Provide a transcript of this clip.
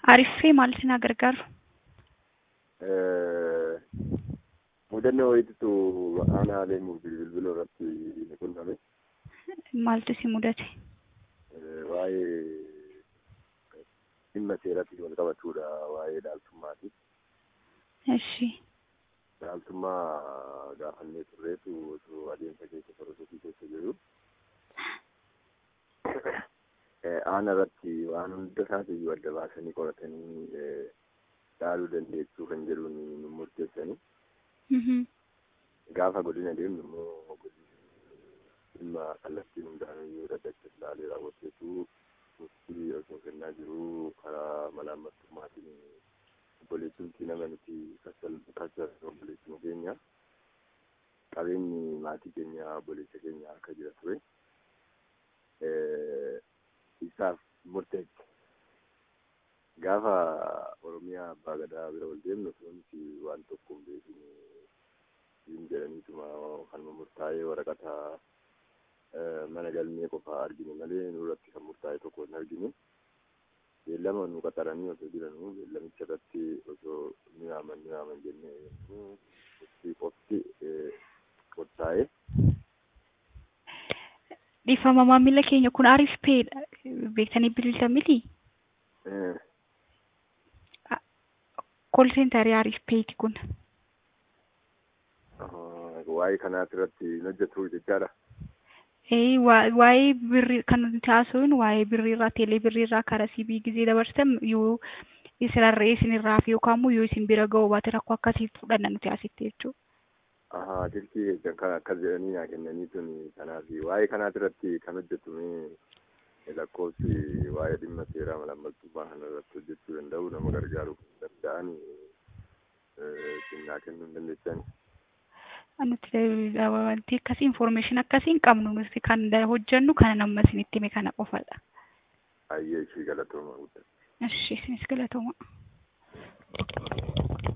Ariifee maal isin gargaaru? Mudannoo wayiitu aanaalee bilbiloo irratti ni qunname. Maaltu isin mudate? Waa'ee dhimma seeratti wal qabatudha. Waa'ee dhaaltummaati. Eshi. Dhaaltummaa gaafannee turreetu osoo adeemsa keessa sorosootii keessa jiru. Aana irratti waan hunda isaatiiyyuu adda baasanii qoratanii dhaaluu dandeessuu kan jedhuun nu murteessanii. Gaafa godina deemnu immoo dhimma kallattii hundaanuyyuu daddacha ilaalee raawwateetu murtii osoo kennaa jiru karaa malaammaltummaatiin obboleessumti nama nuti kacha obboleessuma keenya qabeenyi maatii keenya obboleessa keenya akka jira ture. Isaaf murteesse. Gaafa Oromiyaa Abbaa Gadaa bira wal deemnu wanti waan tokko hin beekne hin jedhaniituma kanuma murtaa'ee waraqata mana galmee qofaa argine malee nurratti kan murtaa'e tokko hin argine. Beellama nu qaxaranii osoo jiranuu beellamicha irratti osoo ni yaaman ni yaaman jennee qofti qofti murtaa'e. Dhiifama maamila keenya kun Ariif Peedha. Beektanii bilbiltan miti? Kool seentarii Ariif Peeti kun. Waa'ee kanaati irratti hin hojjetu jechaadha. Waa'ee birrii kan nuti haasofnu waa'ee birriirraa teelee birriirraa karaa siibii gizee dabarsan yoo isinirraa isinirraa fi yookaan immoo yoo isin bira ga'uu baate rakkoo akkasii fudhanna nuti asitti jechuudha. Ahaa dirqii kan akkas jedhanii naa kennanii tun kanaaf waa'ee kanaati irratti kan hojjetu lakkoofsi waa'ee dhimma seeraa malaammaltummaa kana irratti hojjechuu danda'u nama gargaaruu kan danda'an sinnaa kennuu hin dandeessan. Nuti wanti akkasii information akkasii hin qabnu nuti kan hojjennu kana nama isinitti hime kana qofadha. Ayyee ishii galatooma guddaa. Ishii isinis galatooma.